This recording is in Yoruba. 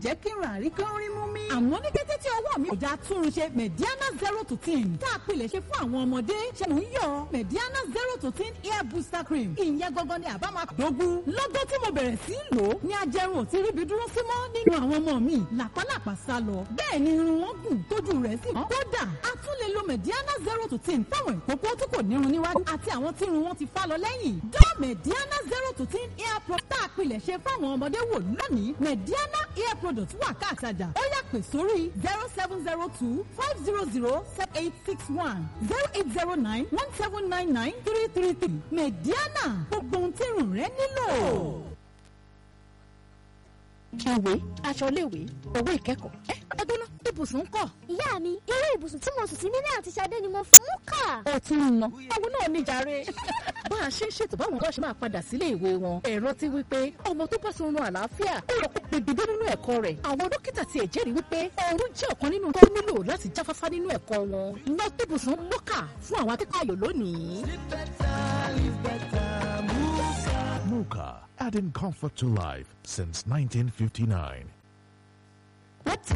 jẹ́ kí n rà rí kí n rí mú mi. àmọ́ ní kété tí ọwọ́ mi ò já túrun ṣe mediana zero to ten tá a pilẹ̀ ṣe fún àwọn ọmọdé ṣe mò ń yọ mediana zero to ten hair booster cream ìyẹn gangan ni àbá máa dógún. lọ́gọ́ tí mo bẹ̀rẹ̀ sí í lò ó ní ajẹrun ò ti ríbi dúró sí mọ́ nínú àwọn ọmọ mi làpálàpá sá lọ. bẹ́ẹ̀ ni irun wọn gùn tójú rẹ̀ sì mọ́. kódà a tún lè lo mediana zero to ten fáwọn ìkókó tí kò nírun níwájú àti àwọn tí irun wọn ti fá lọ lẹ́yìn. dá mediana zero to ten hair product tá a pilẹ̀ ṣe fáwọn ọmọdé wò lónìí mediana hair product wà káàtajà ó yá pè sórí zero seven zero two five zero zero seven eight six one zero eight zero nine one seven nine nine three three three mediana gbogbo ohun tí irun rẹ nílò. ìwé aṣọ iléèwé owó ìkẹ́kọ̀ọ́ ẹ ẹgbẹ́ náà ibùsùn ń kọ́. ìyá mi irú ibùsùn tí mo sùn sí nílé àti Ṣadé ni mo mú kà. ó tún ń ná owó náà ní jàre. bá a ṣe ń ṣètò báwọn ọ̀dọ́ ṣe máa padà sílé ìwé wọn ẹ̀rọ ti wí pé ọmọ tó bá sunrun àlàáfíà ó yẹ kó pegedé nínú ẹ̀kọ́ rẹ̀ àwọn dókítà tiẹ̀ jẹ́rìí wípé oorun jẹ́ ọ̀kan nínú tó nílò láti jáfáfá nínú ẹ̀kọ́ wọn ná ibùsùn mọ́kà fún àwọn akẹ́kọ̀ọ́ ayò lónìí. Muka, adding comfort to life since 1959. What